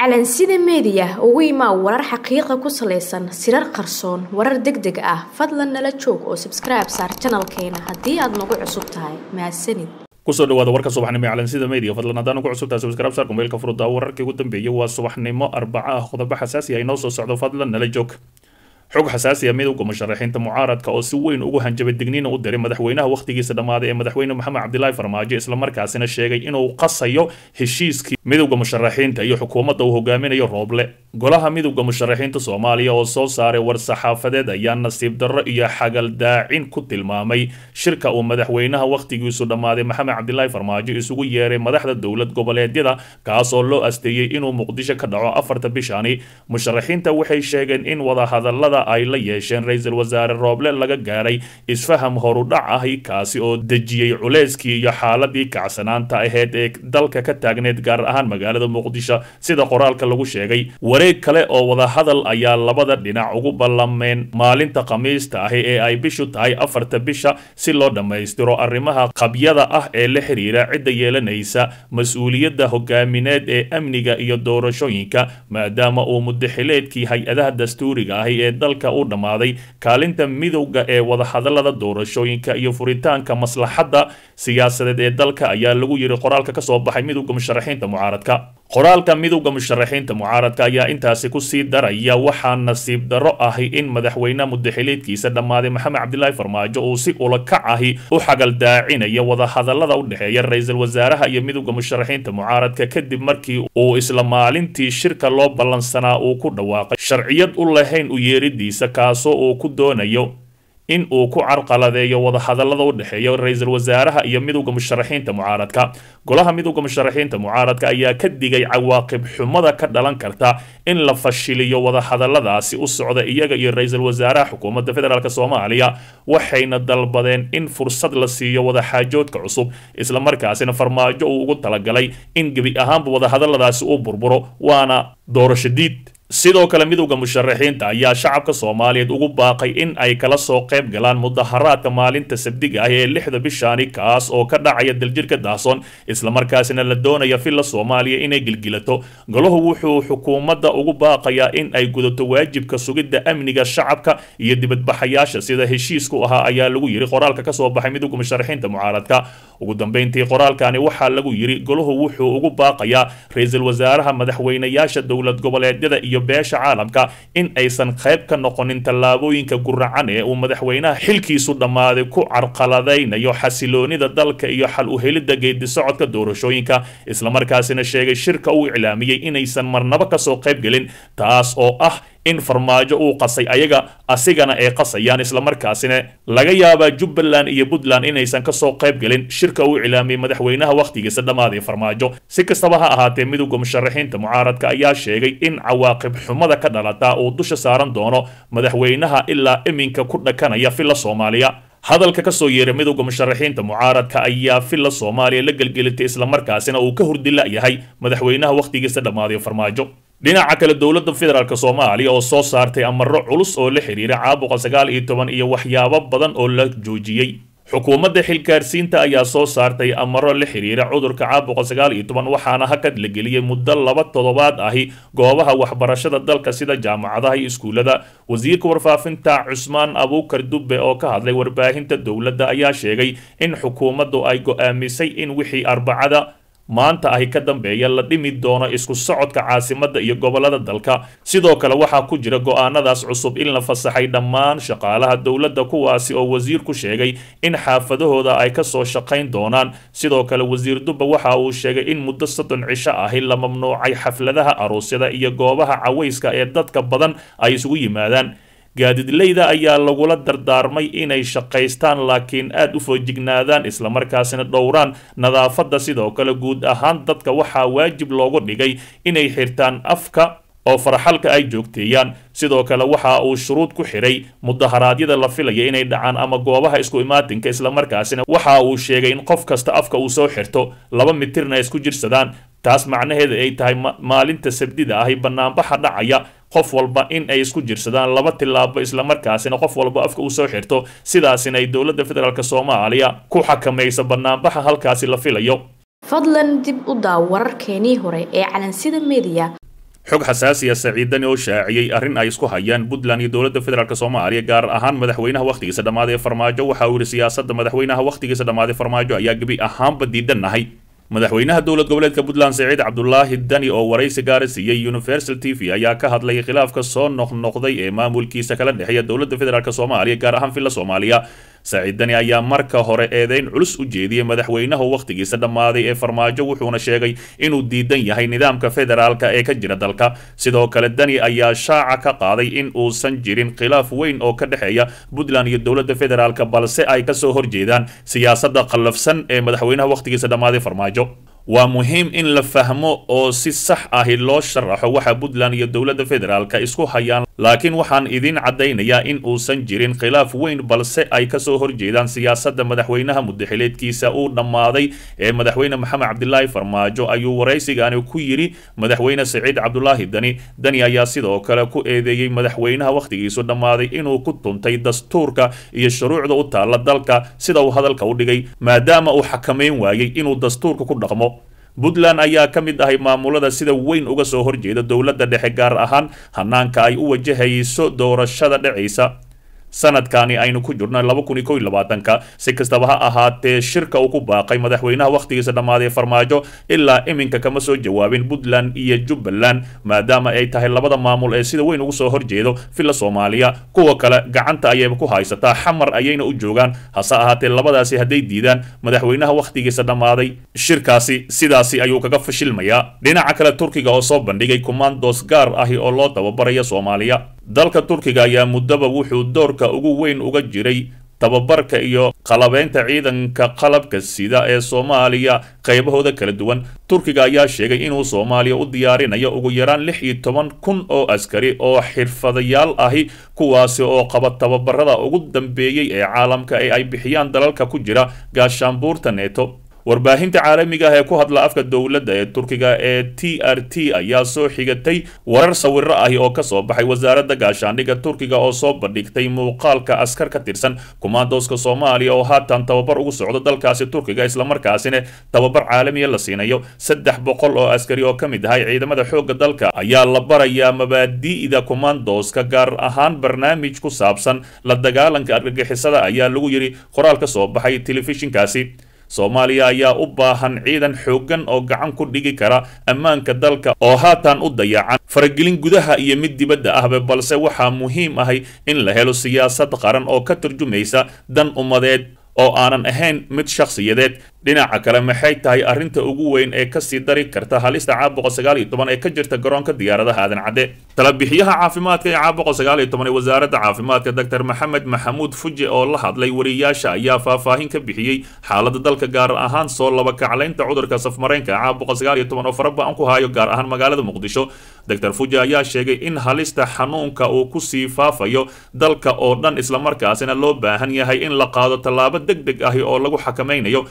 calansida meediya ugu imaa warar xaqiiqa ku salaysan sirar qarsoon warar deg deg ah fadlan nala joog oo sabskribe saar janalkeena haddii aad nagu cusub tahay mahadsanid kusoo dhawaada warka subaxnimo ee calansida media fadlan haddaan ugu cusubtahay subscribe saar kumeelka furudda wararkii ugu dambeeyay waa subaxnimo arbaca ah qodobo xasaasi ah inoo soo socdo fadlan nala joog xog xasaasi ah midowga musharaxiinta mucaaradka oo si weyn ugu hanjabay digniina u diray madaxweynaha wakhtigiisa dhammaaday ee madaxweyne maxamed cabdilaahi farmaajo islamarkaasina sheegay inuu qasayo heshiiskii midowga musharaxiinta iyo xukuumadda uu hogaaminayo rooble golaha midowga musharaxiinta soomaaliya oo soo saaray war saxaafadeed ayaa nasiib darro iyo xagaldaacin ku tilmaamay shirka uu madaxweynaha wakhtigiisu dhammaaday maxamed cabdilaahi farmaajo isugu yeeray madaxda dowlad goboleedyada kaas oo loo asteeyey inuu muqdisho ka dhaco afarta bishani musharaxiinta waxay sheegeen in wadahadalada ay la yeesheen ra-iisul wasaare rooble laga gaaray isfaham horudhac ahi kaasi oo dejiyey culeyskii iyo xaaladii kacsanaanta aheyd ee dalka ka taagneed gaar ahaan magaalada muqdisho sida qoraalka lagu sheegay wareeg kale oo wadahadal ayaa labada dhinac ugu ballameen maalinta khamiista ahi ee ay bishu tahay afarta bisha si loo dhammaystiro arrimaha qabyada ah ee la xiriira cidda yeelanaysa mas-uuliyadda hogaamineed ee amniga iyo doorashooyinka maadaama uu mudaxileedkii hay-adaha dastuuriga ahi ee dalka u dhammaaday kaalinta midowga ee wadahadalada doorashooyinka iyo furitaanka maslaxadda siyaasadeed ee dalka ayaa lagu yiri qoraalka kasoo baxay midowga musharaxiinta mucaaradka qoraalka midowga musharaxiinta mucaaradka ayaa intaasi kusii daraya waxaa nasiib darro ahi in madaxweyne mudaxileedkiisa dhammaaday maxamed cabdilaahi farmaajo uu si ulakac ahi u xagaldaacinayo wadahadalada u dhexeeya ra-iisul wasaaraha iyo midowga musharaxiinta mucaaradka kadib markii uu isla maalintii shirka loo ballansanaa uu ku dhawaaqay sharciyad u lahayn u yeeridiisa kaasoo uu ku doonayo in uu ku carqaladeeyo wadahadalada u dhexeeya ra-iisul wasaaraha iyo midowga musharaxiinta mucaaradka golaha midowga musharaxiinta mucaaradka ayaa ka digay cawaaqib xumada ka dhalan karta in la fashiliyo wadahadaladaasi u socda iyaga iyo ra-iisul wasaaraha xukuumadda federaalk soomaaliya waxayna dalbadeen in fursad la siiyo wadaxaajoodka cusub islamarkaasina farmaajo uu ugu talagalay in gebi ahaanba wadahadaladaasi uu burburo waana doorasho diid sidoo kale midowda musharaxiinta ayaa shacabka soomaaliyeed ugu baaqay in ay kala soo qayb galaan mudaharaadka maalinta sabdiga ah ee lixda bishaani kaas oo ka dhacaya daljirka daahsoon islamarkaasina la doonaya villa soomaaliya inay gilgilato golahu wuxuu xukuumadda ugu baaqayaa in ay gudato waajibka sugidda amniga shacabka iyo dibadbaxayaasha sida heshiisku ahaa ayaa lagu yiri qoraalka kasoo baxay midowda musharaxiinta mucaaradka ugu dambeyntii qoraalkani waxaa lagu yiri golahu wuxuu ugu baaqayaa ra-iisul wasaaraha madaxweynayaasha dowlad goboleedyada iyo beesha caalamka in aysan qayb ka noqonin tallaabooyinka guracan ee uu madaxweynaha xilkiisu dhammaaday ku carqaladaynayo xasiloonida dalka iyo xal u helidda geedi socodka doorashooyinka islamarkaasina sheegay shirka uu iclaamiyey inaysan marnabo kasoo qayb gelin taas oo ah in farmaajo uu qasay ayaga asigana ay qasayaan islamarkaasina laga yaabaa jubbaland iyo puntland inaysan kasoo qayb gelin shirka uu iclaamiyey madaxweynaha wakhtigiisa dhammaaday farmaajo si kastaba ha ahaatee midowda musharaxiinta mucaaradka ayaa sheegay in cawaaqib xumada ka dhalata uu dusha saaran doono madaxweynaha ilaa iminka ku dhakanaya villa soomaaliya hadalka kasoo yeeray midowda musharaxiinta mucaaradka ayaa villa soomaaliya la gelgelitay islamarkaasina uu ka hurdila yahay madaxweynaha wakhtigiisa dhammaaday farmaajo dhinaca kale dowladda federaalk soomaaliya oo soo saartay amaro culus oo la xiriira caabuqa sagaal iyo toban iyo waxyaabo badan oo la joojiyey xukuumadda xilgaarsiinta ayaa soo saartay amaro la xiriira cudurka caabuqa sagaal iyo toban waxaana hakad la geliyey muddo laba toddobaad ahi goobaha waxbarashada dalka sida jaamacadaha iyo iskuullada wasiirka warfaafinta cusmaan abuukar dubbe oo ka hadlay warbaahinta dowladda ayaa sheegay in xukuumaddu ay go'aamisay in wixii arbacada maanta ahi ka dambeeya la dhimi doono isku socodka caasimadda iyo gobollada dalka sidoo kale waxaa ku jira go'aanadaas cusub in la fasaxay dhammaan shaqaalaha dowladda kuwaasi oo wasiirku sheegay in xaafadahooda ay ka soo shaqayn doonaan sidoo kale wasiir dubba waxa uu sheegay in muddo soddon cisho ahi la mamnuucay xafladaha aroosyada iyo goobaha cawayska ee dadka badan ay isugu yimaadaan gaadidleyda ayaa lagula dardaarmay inay shaqaystaan laakiin aad u foojignaadaan islamarkaasina dhowraan nadaafadda sidoo kale guud ahaan dadka waxaa waajib loogu dhigay inay xirtaan afka oo farxalka ay joogteeyaan sidoo kale waxa uu shuruud ku xidhay mudaharaadyada la filaya inay dhacaan ama goobaha isku imaatinka islamarkaasina waxa uu sheegay in qof kasta afka uu soo xirto laba mitirna isku jirsadaan taas macnaheeda ay tahay maalinta sabdida ahi banaanbaxa dhacaya qof walba in ay isku jirsadaan laba tilaabo islamarkaasina qof walba afka uu soo xirto sidaasina ay dowladda federaalk soomaaliya ku xakamayso banaanbaxa halkaasi la filayo fadlan dib u daaw wararkeenii hore ee calansida media xog xasaasiya saciidani oo shaaciyey arrin ay isku hayaan puntland iyo dowladda federaalk soomaaliya gaar ahaan madaxweynaha wakhtigiisa dhammaaday ee farmaajo waxa uu yihi siyaasadda madaxweynaha wakhtigiisa dhammaaday farmaajo ayaa gebi ahaanba diidannahay madaxweynaha dowlad goboleedka puntland saciid cabdulaahi dani oo waraysi gaara siiyey universal t v ayaa ka hadlay khilaafka soo noqnoqday ee maamulkiisa kala dhexeeya dowladda federaalk soomaaliya gaar ahaan villa soomaaliya saciid dani ayaa marka hore eedeyn culus u jeediyey madaxweynaha wakhtigiisa dhammaaday ee farmaajo wuxuuna sheegay inuu diidan yahay nidaamka federaalka ee ka jira dalka sidoo kale dani ayaa shaaca ka qaaday in uusan jirin khilaaf weyn oo ka dhexeeya puntland iyo dowladda federaalk balse ay kasoo horjeedaan siyaasadda qallafsan ee madaxweynaha wakhtigiisa dhammaaday farmaajo waa muhiim in la fahmo oo si sax ahi loo sharaxo waxa puntland iyo dowladda federaalka isku hayaan laakiin waxaan idiin caddaynayaa in uusan jirin khilaaf weyn balse ay kasoo horjeedaan siyaasadda madaxweynaha mudaxileedkiisa uu dhammaaday ee madaxweyne maxamed cabdilaahi farmaajo ayuu waraysigaani ku yidhi madaxweyne saciid cabdulaahi dani dani ayaa sidoo kale ku eedeeyey madaxweynaha wakhtigiisu dhammaaday inuu ku tuntay dastuurka iyo shuruucda u taalla dalka sida uu hadalka u dhigay maadaama uu xakamayn waayey inuu dastuurka ku dhaqmo puntland ayaa ka mid ahay maamulada sida weyn uga soo horjeeda dowladda dhexe gaar ahaan hanaanka ay u wajahayso doorashada dhacaysa sanadkani aynu ku jirno laba kun iyo kow iyo labaatanka si kastaba ha ahaatee shirka uu ku baaqay madaxweynaha wakhtigiisa dhammaaday farmaajo ilaa iminka kama soo jawaabin puntland iyo jubbaland maadaama ay tahay labada maamul ee sida weyn ugu soo horjeedo villa soomaaliya kuwa kale gacanta ayayba ku haysataa xamar ayayna u joogaan hase ahaatee labadaasi hadday diidaan madaxweynaha wakhtigiisa dhammaaday shirkaasi sidaasi ayuu kaga fashilmayaa dhinaca kale turkiga oo soo bandhigay commandos gaar ahi oo loo tababaraya soomaaliya dalka turkiga ayaa muddaba wuxuu doorka ugu weyn uga jiray tababarka iyo qalabeynta ciidanka qalabka sida ee soomaaliya qaybahooda kala duwan turkiga ayaa sheegay inuu soomaaliya u diyaarinayo ugu yaraan lix iyo toban kun oo askari oo xirfadayaal ahi kuwaasi oo qaba tababarada ugu dambeeyey ee caalamka ee ay bixiyaan dalalka ku jira gaashaanbuurta neeto warbaahinta caalamiga ah ee ku hadla afka dowladda ee turkiga ee t r t ayaa soo xigatay warar sawiro ahi oo kasoo baxay wasaaradda gaashaandhigga turkiga oo soo bandhigtay muuqaalka askar ka tirsan kumaandooska soomaaliya oo haatan tababar ugu socdo dalkaasi turkiga islamarkaasina tababar caalamiya la siinayo saddex boqol oo askari oo ka mid ahay ciidamada xoogga dalka ayaa la barayaa mabaadi'da kumaandooska gaar ahaan barnaamij ku saabsan la dagaalanka argagixisada ayaa lagu yidhi qoraal ka soo baxay telefishinkaasi soomaaliya ayaa u baahan ciidan xooggan oo gacan ku dhigi kara ammaanka dalka oo haatan u dayacan faragelin gudaha iyo mid dibadda ahba balse waxaa muhiim ahay in la helo siyaasad qaran oo ka turjumaysa dan ummadeed oo aanan ahayn mid shakhsiyadeed dhinaca kale maxay tahay arrinta ugu weyn ee kasii dari karta halista caabuqa sagaal iyo toban ee ka jirta garoonka diyaaradaha aadan cadde talabixiyaha caafimaadka ee caabuqa sagaal iyo toban ee wasaaradda caafimaadka doctor maxamed maxamuud fuje oo la hadlay wariyaasha ayaa faahfaahin ka bixiyey xaaladda dalka gaar ahaan soo laba kaclaynta cudurka safmareenka caabuqa sagaal iyo toban oo faraba-an ku hayo gaar ahaan magaalada muqdisho doctor fuje ayaa sheegay in halista xanuunka uu kusii faafayo dalka oo dhan islamarkaasina loo baahan yahay in la qaado tallaabo deg deg ahi oo lagu xakamaynayo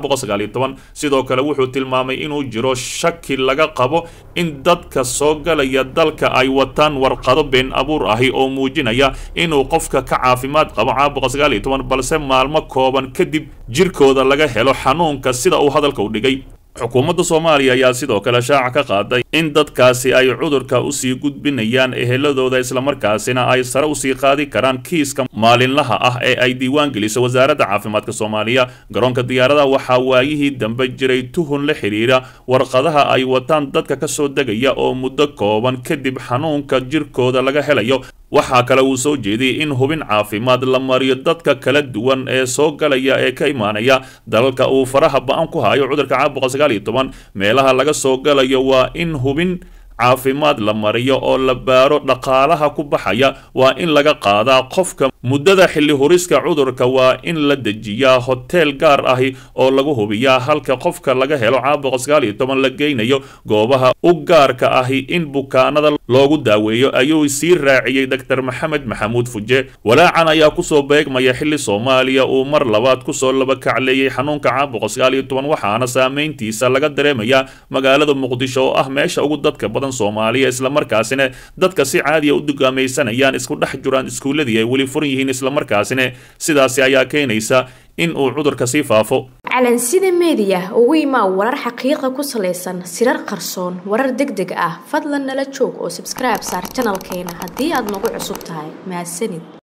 sidoo kale wuxuu tilmaamay inuu jiro shaki laga qabo in dadka soo galaya dalka ay wataan warqado been abuur ahi oo muujinaya inuu qofka ka caafimaad qabo caabuqa balse maalmo kooban kadib jirkooda laga helo xanuunka sida uu hadalka u dhigay xukuumadda soomaaliya ayaa sidoo kale shaaca ka qaaday in dadkaasi ay cudurka usii gudbinayaan eheladooda islamarkaasina ay sare usii qaadi karaan kiiska maalinlaha ah ee ay diiwaan geliso wasaaradda caafimaadka soomaaliya garoonka diyaaradaha waxaa waayihii dambe jiray tuhun la xidhiira warqadaha ay wataan dadka kasoo degaya oo muddo kooban kadib xanuunka jirkooda laga helayo waxaa kale uu soo jeediyey in hubin caafimaad la mariyo dadka kala duwan ee soo galaya ee ka imaanaya dalalka uu faraha ba-an ku hayo cudurka caabuqa sagaal iyo toban meelaha laga soo galayo waa in hubin caafimaad la mariyo oo la baaro dhaqaalaha ku baxaya waa in laga qaadaa qofka muddada xilli huriska cudurka waa in la dejiyaa hoteel gaar ahi oo lagu hubiyaa halka qofka laga helo caabuqa sagaal iyo toban la geynayo goobaha u gaarka ahi in bukaanada loogu daaweeyo ayuu sii raaciyey doctor maxamed maxamuud fuje walaacan ayaa kusoo beegmaya xilli soomaaliya uu mar labaad kusoo laba kacleeyey xanuunka caabuqa sagaal iyo toban waxaana saameyntiisa laga dareemayaa magaalada muqdisho oo ah meesha ugu dadka badan badan soomaaliya islamarkaasina dadka si caadiya u dugaamaysanayaan isku dhex jiraan iskuulladii ay weli furan yihiin islamarkaasina sidaasi ayaa keenaysa in uu cudurka sii faafo calansida meediya ugu imaa warar xaqiiqa ku salaysan sirar qarsoon warar deg deg ah fadlan nala joog oo sabskribe saar janalkeena haddii aad nagu cusub tahay mahadsanid